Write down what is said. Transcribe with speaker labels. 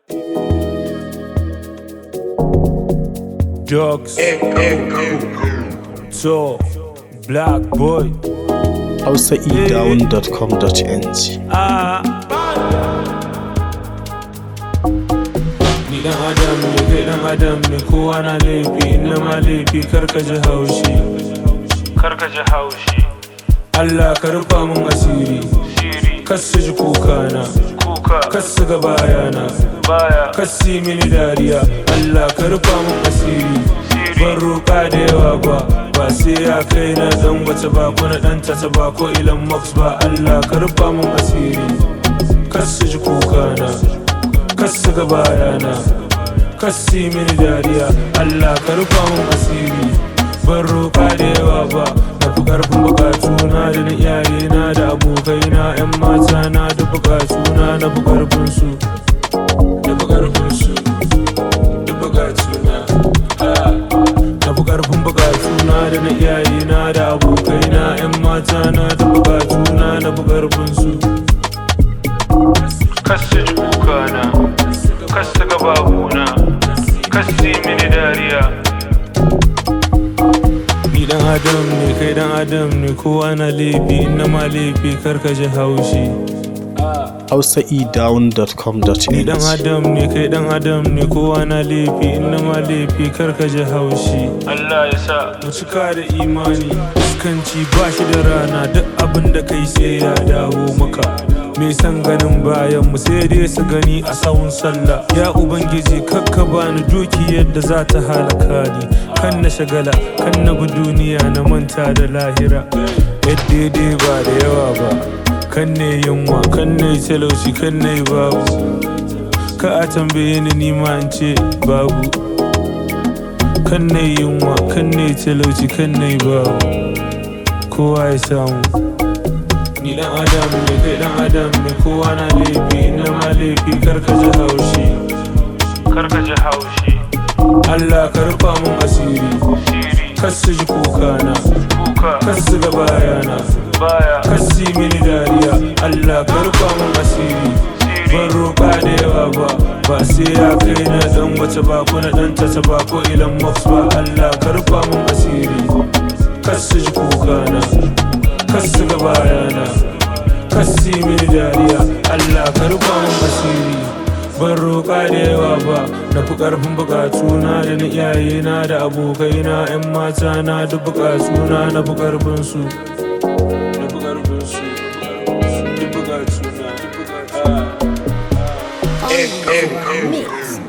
Speaker 1: Drugs. So, black boy.
Speaker 2: hausaedown.com.ng
Speaker 1: Ah. Ni dan adam ne kai dan adam ne kowa na laifi inna ma laifi karka ji haushi karka ji haushi Allah ka rufa mun asiri kas su ji kuka na kas su ga bayana kas su yi mini dariya Allah ka rufa mun asiri ban roƙa da yawa ba ba sai ya kai na dan wata ba ko na dan tata ba ko ilan max ba Allah ka rufa mun asiri kas su ji kuka na kas su ga bayana kas su yi mini dariya Allah ka rufa mun asiri ban roƙa da yawa ba na fi ƙarfin bukatuna da na iyayena da abokaina 'yan mata na da bukatuna na fi ƙarfin su da fi ƙarfin su da bukatuna ah. na fi ƙarfin bukatuna da na iyayena da abokaina 'yan mata na da bukatuna na fi ƙarfin su kasu ji kukana kasu ga babuna kasu yi mini dariya ni dan adam ne kai dan adam ne kowa na laifi na ma laifi karka ji haushi ni dan
Speaker 2: hausaedown.com.ng
Speaker 1: adam ne kai dan adam ne kowa na laifi na ma laifi karka ji haushi Allah ya sa mu cika da imani fuskanci ba shi da rana duk abin da kai sai ya dawo maka me san ganin bayan mu sai dai su gani a sawun sallah ya ubangiji kakka bani doki yadda za ta halaka ni kan na shagala kan na bi duniya na manta da lahira yadda dai ba da yawa ba kan ne yunwa kan ne talauci kan ne babu ka a tambaye ni ni ma in ce babu kan ne yunwa kan ne talauci kan ne babu kowa ya samu ni dan adam ne kai dan adam ne kowa na laifi na ma laifi karka ji haushi karka ji haushi Allah ka rufa mun asiri kasu ji kuka na kasu ga bayana kasu yi mini dariya Allah ka rufa mun asiri ban roƙa da yawa ba ba sai ya kai na dan wata ba ko na dan tata ba ko ilan max ba Allah ka rufa mun asiri kasu ji kuka na kasu ga bayana kasu yi mini dariya Allah ka rufa mun asiri ban roƙa da yawa ba na fi ƙarfin buƙatuna da na iyayena da abokaina 'yan mata na da buƙatuna na fi ƙarfin su na fi ƙarfin su duk buƙatuna duk buƙatuna
Speaker 3: Mix